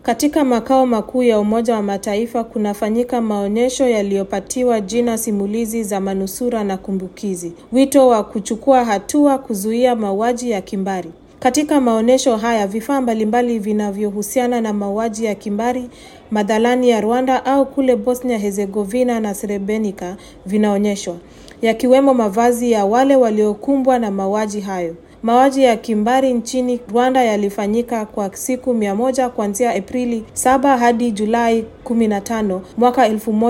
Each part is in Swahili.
Katika makao makuu ya Umoja wa Mataifa kunafanyika maonyesho yaliyopatiwa jina simulizi za manusura na kumbukizi, wito wa kuchukua hatua kuzuia mauaji ya kimbari. Katika maonyesho haya vifaa mbalimbali vinavyohusiana na mauaji ya kimbari madhalani ya Rwanda au kule Bosnia Herzegovina na Srebrenica vinaonyeshwa, yakiwemo mavazi ya wale waliokumbwa na mauaji hayo. Mauaji ya kimbari nchini Rwanda yalifanyika kwa siku mia moja kuanzia Aprili 7 hadi Julai 15 mwaka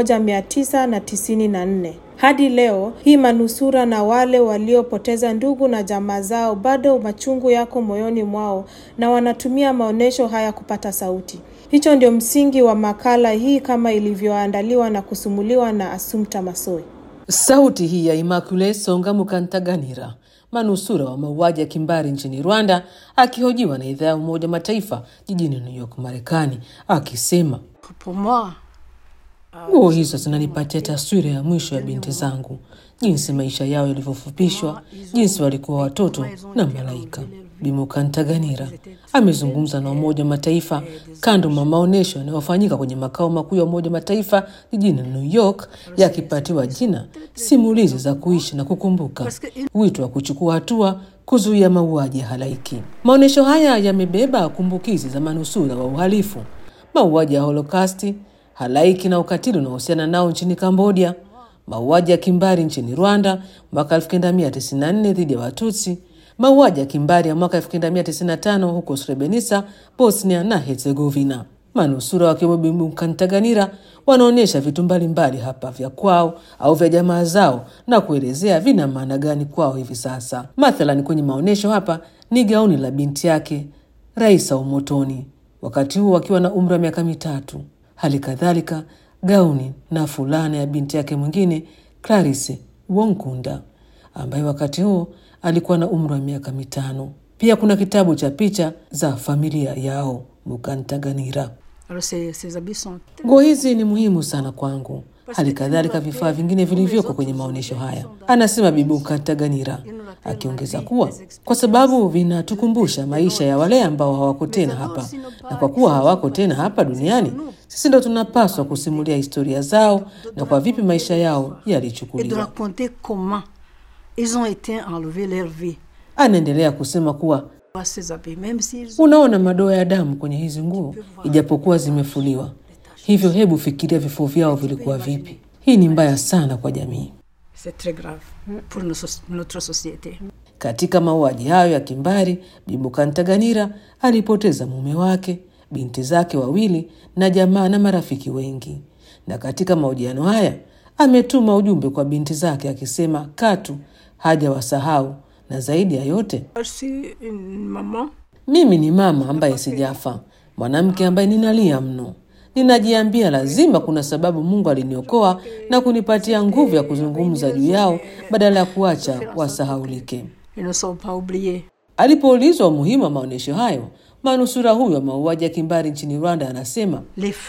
1994. Hadi leo hii manusura na wale waliopoteza ndugu na jamaa zao bado machungu yako moyoni mwao na wanatumia maonyesho haya kupata sauti. Hicho ndio msingi wa makala hii kama ilivyoandaliwa na kusumuliwa na Assumpta Massoi. Sauti hii ya Immaculate Songa Mukantaganira, manusura wa mauaji ya kimbari nchini Rwanda, akihojiwa na idhaa ya Umoja wa Mataifa jijini New York, Marekani, akisema nguo hizo zinanipatia taswira ya mwisho ya binti zangu, jinsi maisha yao yalivyofupishwa, jinsi walikuwa watoto na malaika. Bimukantaganira amezungumza na Umoja wa Mataifa kando mwa maonyesho yanayofanyika kwenye makao makuu ya Umoja wa Mataifa jijini New York, yakipatiwa jina simulizi za kuishi na kukumbuka, wito wa kuchukua hatua kuzuia mauaji ya halaiki. Maonyesho haya yamebeba kumbukizi za manusura wa uhalifu, mauaji ya Holokasti, halaiki na ukatili unaohusiana nao nchini Kambodia, mauaji ya kimbari nchini Rwanda mwaka 1994 dhidi ya Watutsi, mauaji ya kimbari ya mwaka 1995 huko Srebrenica, Bosnia na Herzegovina. Manusura wakiwemo Bimukantaganira wanaonyesha vitu mbalimbali hapa vya kwao au vya jamaa zao na kuelezea vina maana gani kwao hivi sasa. Mathalan, kwenye maonyesho hapa ni gauni la binti yake Raisa Umotoni, wakati huo akiwa na umri wa miaka mitatu. Hali kadhalika gauni na fulana ya binti yake mwingine Clarisse Wonkunda ambaye wakati huo alikuwa na umri wa miaka mitano. Pia kuna kitabu cha picha za familia yao Mukantaganira. Nguo hizi ni muhimu sana kwangu, hali kadhalika vifaa vingine vilivyoko kwenye maonyesho haya, anasema Bibi Mukantaganira, akiongeza kuwa kwa sababu vinatukumbusha maisha ya wale ambao hawako tena hapa, na kwa kuwa hawako tena hapa duniani, sisi ndo tunapaswa kusimulia historia zao na kwa vipi maisha yao yalichukuliwa. Anaendelea kusema kuwa unaona madoa ya damu kwenye hizi nguo, ijapokuwa zimefuliwa. Hivyo hebu fikiria vifo vyao vilikuwa vipi. Hii ni mbaya sana kwa jamii. Katika mauaji hayo ya kimbari, Bimukantaganira alipoteza mume wake, binti zake wawili na jamaa na marafiki wengi. Na katika mahojiano haya ametuma ujumbe kwa binti zake akisema katu hajawasahau na zaidi ya yote, mimi ni mama ambaye sijafa, mwanamke ambaye ninalia mno. Ninajiambia lazima kuna sababu Mungu aliniokoa na kunipatia nguvu ya kuzungumza juu yao badala ya kuacha wasahaulike. Alipoulizwa umuhimu wa maonyesho hayo, manusura huyo wa mauaji ya kimbari nchini Rwanda anasema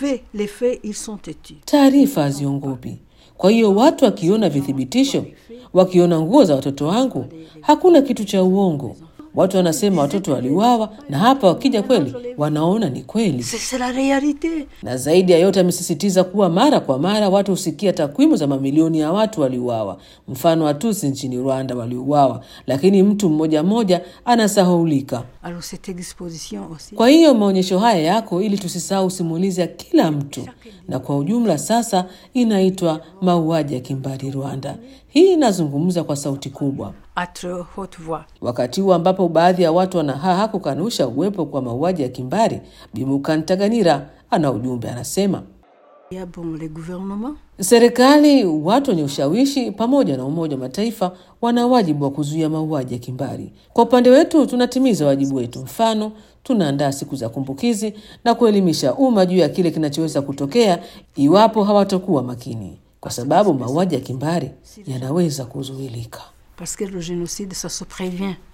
taarifa haziongopi. Kwa hiyo watu wakiona vithibitisho, wakiona nguo za watoto wangu, hakuna kitu cha uongo. Watu wanasema watoto waliuawa, na hapa wakija kweli wanaona ni kweli. Na zaidi ya yote, amesisitiza kuwa mara kwa mara watu husikia takwimu za mamilioni ya watu waliuawa, mfano Watusi nchini Rwanda waliuawa, lakini mtu mmoja mmoja anasahaulika. Kwa hiyo maonyesho haya yako ili tusisahau simulizi ya kila mtu, na kwa ujumla sasa inaitwa mauaji ya kimbari Rwanda. Hii inazungumza kwa sauti kubwa wakati huu ambapo baadhi ya watu wanahaha kukanusha uwepo kwa mauaji ya kimbari. Bimukantaganira ana ujumbe, anasema serikali, watu wenye ushawishi pamoja na Umoja wa Mataifa wana wajibu wa kuzuia mauaji ya kimbari. Kwa upande wetu tunatimiza wajibu wetu, mfano tunaandaa siku za kumbukizi na kuelimisha umma juu ya kile kinachoweza kutokea iwapo hawatakuwa makini, kwa sababu mauaji ya kimbari yanaweza kuzuilika. Parce que le génocide, ça se prévient.